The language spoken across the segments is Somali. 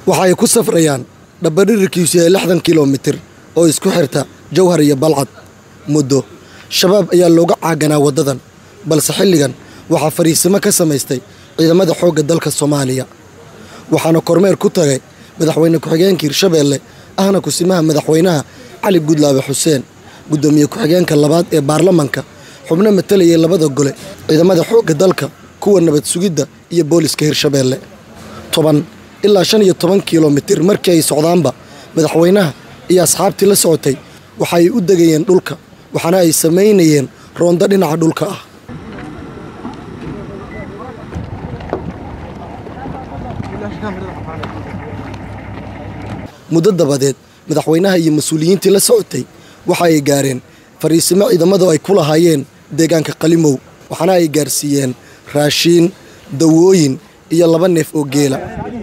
waxa ay ku safrayaan dhabbadhirirkiisu yahay lixdan kilomitir oo isku xirta jawhar iyo balcad muddo shabaab ayaa looga caaganaa waddadan balse xilligan waxaa fariisimo ka samaystay ciidamada xoogga dalka soomaaliya waxaana kormeer ku tagay madaxweyne ku-xigeenka hirshabeelle ahna kusimaha madaxweynaha cali gudlaabe xuseen guddoomiye ku-xigeenka labaad ee baarlamanka xubno matalayay labada gole ciidamada xoogga dalka kuwa nabad sugidda iyo booliska hirshabeelle toban ilaa shan iyo toban kilomitir markii ay socdaanba madaxweynaha iyo asxaabtii la socotay waxa ay u degayeen dhulka waxaana ay samaynayeen roondo dhinaca dhulka ah muddo dabadeed madaxweynaha iyo mas-uuliyiintii la socotay waxa ay gaareen fariisimo ciidamadu ay ku lahaayeen deegaanka qalimow waxaana ay gaarsiiyeen raashiin dawooyin iyo laba neef oo geela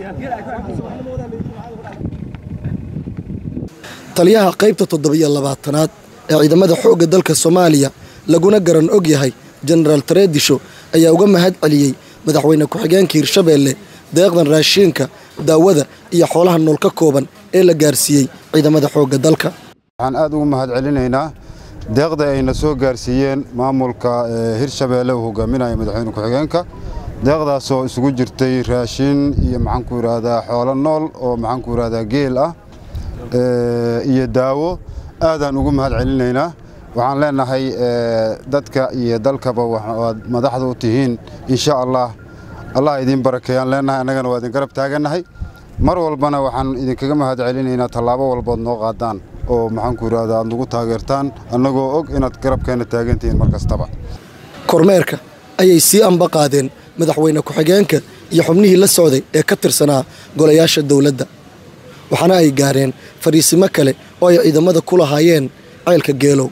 taliyaha qaybta toddobiyo labaatanaad ee ciidamada xoogga dalka soomaaliya laguna garan og yahay jenaraal tareedisho ayaa uga mahad celiyey madaxweyne ku-xigeenka hirshabeelle deeqdan raashiinka daawada iyo xoolaha nool ka kooban ee la gaarsiiyey ciidamada xoogga dalka waxaan aad ugu mahad celinaynaa deeqda ayna soo gaarsiiyeen maamulka hirshabeelle uu hogaaminaya madaxweyne ku-xigeenka deeqdaasoo isugu jirtay raashiin iyo maxaanku yidhaahdaa xoolo nool oo maxaanku yidhaahdaa geel ah iyo daawo aadaan ugu mahad celinaynaa waxaan leenahay dadka iyo dalkaba waad madaxda u tihiin insha allah allah idiin barakeeyaan leenahay annagana waa idin garab taagannahay mar walbana waxaan idinkaga mahad celinaynaa tallaabo walbood noo qaadaan oo maxaanku yidhaahdaa aad nagu taageertaan annagoo og inaad garabkeenna taagantihiin mar kastaba kormeerka ayay sii amba qaadeen madaxweyne ku-xigeenka iyo xubnihii la socday ee ka tirsanaa golayaasha dowladda waxaana ay gaareen fariisimo kale oo ay ciidamada ku lahaayeen ceylka geelow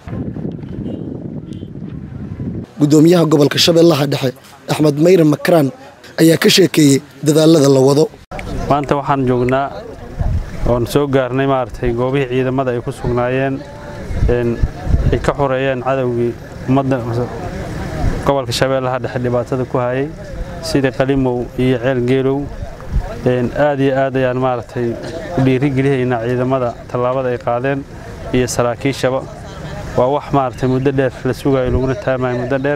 guddoomiyaha gobolka shabeellaha dhexe axmed mayre makraan ayaa ka sheekeeyey dadaalada la wado maanta waxaan joognaa oon soo gaarnay maaragtay goobihii ciidamada ay ku sugnaayeen ay ka xoreeyeen cadowgii ummadda gobolka shabeellaha dhexe dhibaatada ku hayay sida qalimow iyo ceel geelow aad iyo aad ayaan maaragtay u dhiirigelihaynaa ciidamada tallaabada ay qaadeen iyo saraakiishaba waa wax maaragtay muddo dheer la sugayo laguna taamayo muddo dheer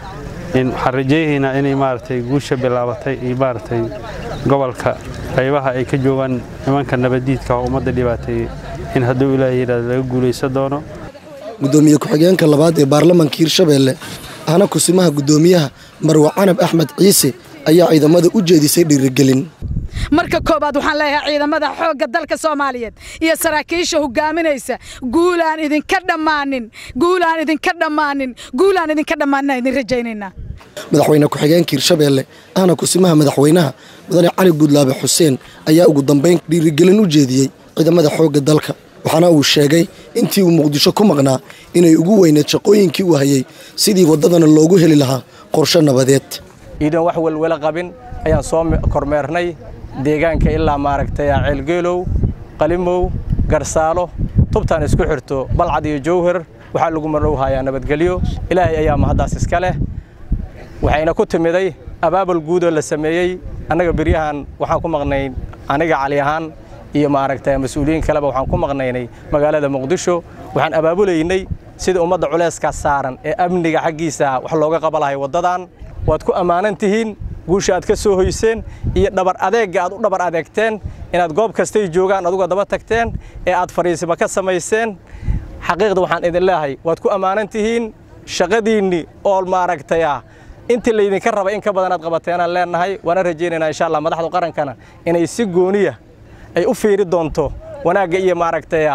waxaan rajaynaynaa inay maaragtay guusha bilaabatay iyo maaragtay gobolka qaybaha ay ka joogaan nimanka nabadiidka oo ummadda dhibaateeyey in hadduu ilaahay yidhahdo laga guulaysan doono guddoomiye ku-xigeenka labaad ee baarlamanka hirshabeelle ahna kusimaha guddoomiyaha marwa canab axmed ciise ayaa ciidamada u jeedisay dhiirigelin marka koobaad waxaan leeyahay ciidamada xoogga dalka soomaaliyeed iyo saraakiisha hogaaminaysa guulaan idinka dhammaanin guulaan idinka dhammaanin guulaan idinka dhammaanin idin rajaynaynaa madaxweyne ku-xigeenka hirshabeelle ahna kusimaha madaxweynaha mudane cali gudlaabe xuseen ayaa ugu dambayn dhiirigelin u jeediyey ciidamada xoogga dalka waxaana uu sheegay intii uu muqdisho ku maqnaa inay ugu weyneed shaqooyinkii uu hayey sidii waddadana loogu heli lahaa qorshe nabadeed iidan wax welwelo qabin ayaan soo kormeernay deegaanka ilaa maaragtay ceelgeelow qalimow garsaalo tubtaan isku xirto balcad iyo jowhar waxaa lagu marnow hayaa nabadgelyo ilaahay ayaa mahaddaas iska leh waxayna ku timiday abaabul guudoo la sameeyey annaga beryahan waxaan ku maqnayn aniga cali ahaan iyo maaragtay mas-uuliyiin kaleba waxaan ku maqnaynay magaalada muqdisho waxaan abaabulaynay sida ummadda culayskaas saaran ee amniga xaggiisa wax looga qaba lahay waddadan waad ku ammaanan tihiin guusha aad ka soo hoyseen iyo dhabar adeegga aad u dhabar adeegteen inaad goob kastay joogaan aduga daba tagteen ee aad fariisiba ka samayseen xaqiiqda waxaan idin leeyahay waad ku ammaanan tihiin shaqadiinni oo maaragtay ah intii laydinka raba in ka badan aad qabateenaan leenahay waana rajaynaynaa insha allah madaxda qarankana inay si gooniya ay u fiiri doonto wanaagga iyo maaragtay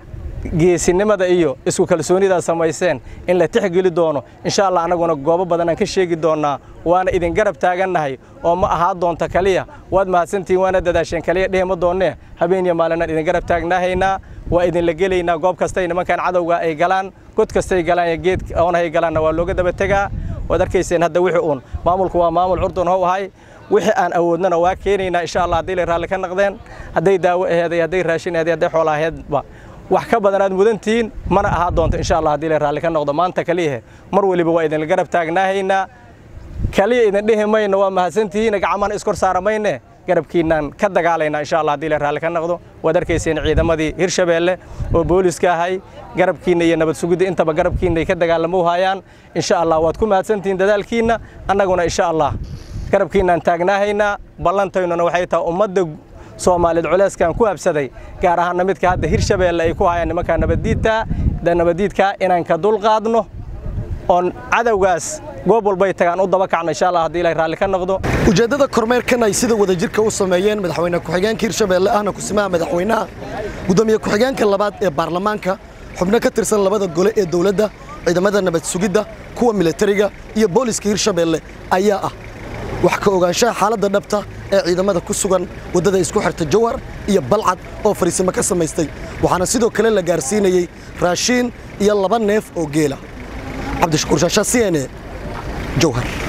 geesinimada iyo isku kalsoonidaad samayseen in la tixgeli doono insha allah annaguna goobo badan aan ka sheegi doonnaa waana idin garab taagannahay oo ma ahaa doonta kaliya waad mahadsantihiin waana dadaasheen kaliya dhehima doonnee habeen iyo maalinaan idin garab taagnaahaynaa waa idinla gelaynaa goob kastay nimankan cadowga ay galaan god kastay galaan iyo geed oonahay galaanna waa looga daba tegaa waad arkayseen hadda wixii uun maamulku waa maamul curdun how ahay wixii aan awoodnana waa keenaynaa insha allah haddii lay raalli ka naqdeen hadday daawo aheeday hadday raashin aheeday hadday xoola aheedba wax ka badan aad mudantihiin mana ahaa doonto insha allah haddii lay raalli ka noqdo maanta kaliyahe mar waliba waa idinla garab taagnaahaynaa kaliya idin dhihi mayno waa mahadsantihiin gacmana iskor saara mayne garabkiinaan ka dagaalaynaa insha allah haddii la raalli ka noqdo waad arkayseen ciidamadii hirshabeelle oo booliska ahay garabkiinna iyo nabad sugidda intaba garabkiinna ay ka dagaalamo hayaan insha allah waad ku mahadsantihiin dadaalkiinna annaguna insha allah garabkiinaan taagnaahaynaa ballantaynuna waxay tahay ummadda soomaaliyeed culeyskan ku habsaday gaar ahaanna midka hadda hirshabeelle ay ku hayaan nimankaa nabaddiidta nabaddiidka inaan ka dulqaadno oon cadowgaas goob walbay tagaan u daba kacno insha allah haddii ilaahay raalli ka noqdo ujeeddada kormeerkan ay sida wadajirka u sameeyeen madaxweyne ku-xigeenka hirshabeelle ahna kusimaha madaxweynaha gudoomiye ku-xigeenka labaad ee baarlamaanka xubno ka tirsan labada gole ee dowladda ciidamada nabad sugidda kuwa militariga iyo booliska hirshabeelle ayaa ah wax ka ogaanshaha xaaladda dhabta ee ciidamada ku sugan waddada isku xirta jawhar iyo balcad oo fariisimo ka samaystay waxaana sidoo kale la gaarsiinayey raashiin iyo laba neef oo geela cabdishakuur shaasha c n e jawhar